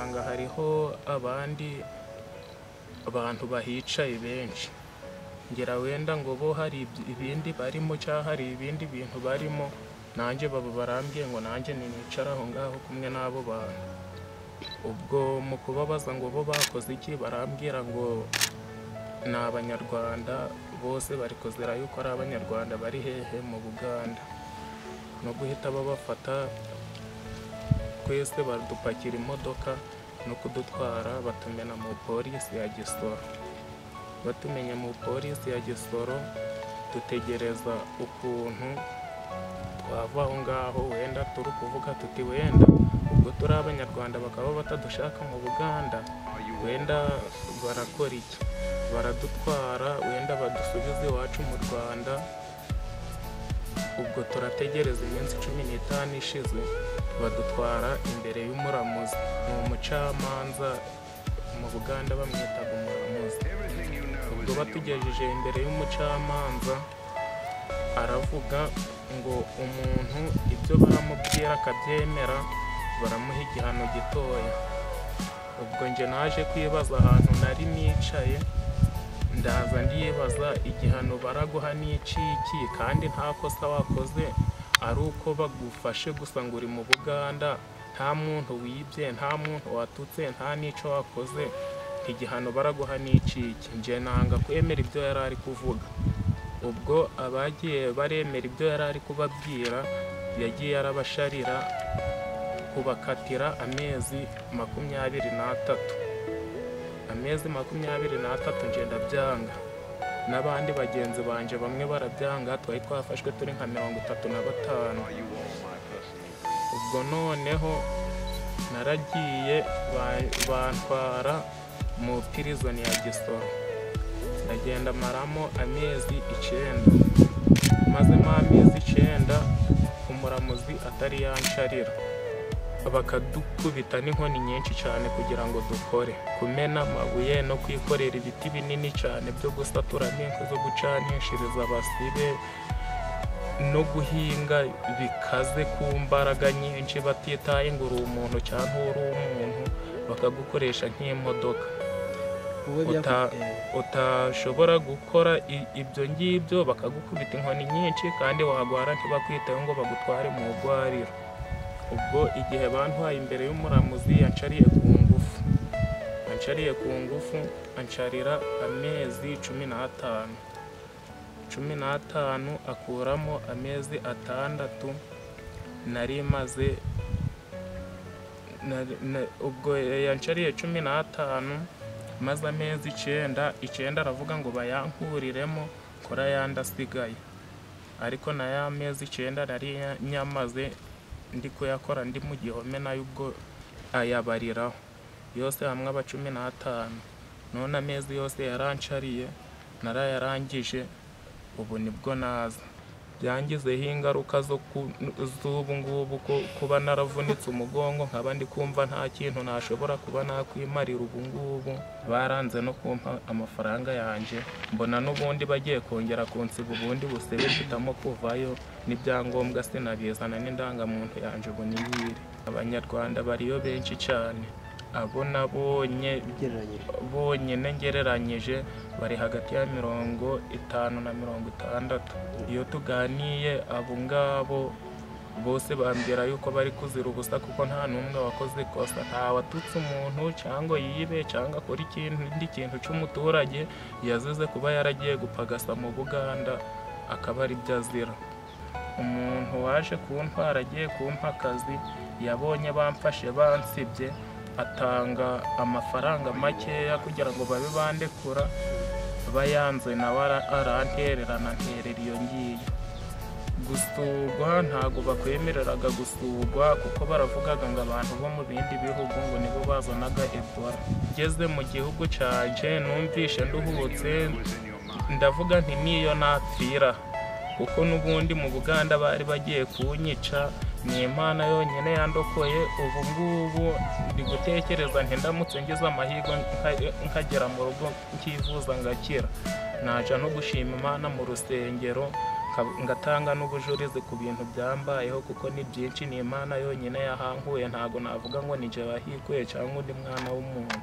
hariho abandi abantu bahicaye benshi ngira wenda ngo bo hari ibindi barimo cyangwa hari ibindi bintu barimo nanjye baba barambwiye ngo nanjye nicara aho ngaho kumwe n'abo bantu ubwo mu kubabaza ngo bo bakoze iki barambwira ngo ni abanyarwanda bose bari kuzira yuko ari abanyarwanda bari hehe mu buganda no guhita babafata twese badupakira imodoka no kudutwara batumena mu polisi ya gisoro batumenya mu polisi ya gisoro dutegereza ukuntu twava aho ngaho wenda turi kuvuga tuti wenda ubwo turi abanyarwanda bakaba batadushaka mu buganda wenda barakora iki baradutwara wenda badusubize iwacu mu rwanda ubwo turategereza iminsi cumi n'itanu ishize badutwara imbere y'umuramuzi ni umucamanza mu buganda bamwitaga umuramuzi ubwo batugejeje imbere y'umucamanza aravuga ngo umuntu ibyo baramubwira akabyemera baramuha igihano gitoya ubwo njye naje kwibaza ahantu nari nicaye ndaza ndibaza igihano baraguha n'ikiki kandi nta kosa wakoze ari uko bagufashe gusa ngo uri mu buganda nta muntu wibye nta muntu watutse nta n'icyo wakoze igihano baraguha n'ikiki njye nanga kwemera ibyo yari ari kuvuga ubwo abagiye baremera ibyo yari ari kubabwira yagiye arabasharira kubakatira amezi makumyabiri n'atatu amezi makumyabiri n'atatu ngenda byanga n'abandi bagenzi banjye bamwe barabyanga twari twafashwe turi nka mirongo itatu na batanu ubwo noneho naragiye bantwara mu pirizoni ya gisoro ndagenda maramo amezi icyenda mazemo amezi icyenda umuramuzi atari yansharira bakadukubita n'inkoni nyinshi cyane kugira ngo dukore kumena amabuye no kwikorera ibiti binini cyane byo gusaturamo inkwi zo gucanishiriza abasibe no guhinga bikaze ku mbaraga nyinshi batitaye ngo uri umuntu cyangwa uri umuntu bakagukoresha nk'imodoka utashobora gukora ibyo ngibyo bakagukubita inkoni nyinshi kandi wagwara ntibakwiteho ngo bagutware mu rwariro ubwo igihe bantwaye imbere y'umuramuzi yancariye ku ngufu yancariye ku ngufu ancarira amezi cumi n'atanu cumi n'atanu akuramo amezi atandatu nari maze ubwo yancariye cumi n'atanu maze amezi icyenda icyenda aravuga ngo bayankuriremo kora ayandi asigaye ariko na ya mezi icyenda nari nyamaze ndi kuyakora ndi mu gihome nayo ubwo ayabariraho yose hamwe aba cumi n'atanu none amezi yose yarancariye narayarangije ubu nibwo naza byangizeho ingaruka zo z'ubu ngubu kuba naravunitse umugongo nkaba ndi kumva nta kintu nashobora kuba nakwimarira ubu ngubu baranze no kumpa amafaranga yanjye mbona n'ubundi bagiye kongera kunsiba ubundi busebe mpitamo kuvayo n'ibyangombwa sinabizana n'indangamuntu yanjye ubu niyiri abanyarwanda bariyo benshi cyane abo nabonye bonyine ngereranyije bari hagati ya mirongo itanu na mirongo itandatu iyo tuganiye abo ngabo bose bambwira yuko bari kuzira ubusa kuko nta n'umwe wakoze ikosa nta watutse umuntu cyangwa yibe cyangwa akora ikindi kintu cy'umuturage yazize kuba yaragiye gupagasa mu buganda akaba aribyo azira umuntu waje kuntwara agiye kumpa akazi yabonye bamfashe bansibye atanga amafaranga makeya kugira ngo babe bandekura bayanze nawe arantererana nterera iyo ngiyo gusurwa ntabwo bakwemereraga gusurwa kuko baravugaga ngo abantu bo mu bindi bihugu ngo nibo bazanaga ebola ngeze mu gihugu cyanjye numvishe nduhutse ndavuga nti niyo napfira kuko n'ubundi mu buganda bari bagiye kunyica ni imana yonyine yandokoye ubu ngubu ndi gutekereza ntindamutse ngize amahirwe nkagera mu rugo nkivuza ngakira naca no gushima imana mu rusengero Nka- ngatanga n'ubujurizi ku bintu byambayeho kuko ni byinshi ni imana yonyine yahankuye ntago navuga ngo ni jye wahikuye cyangwa undi mwana w'umuntu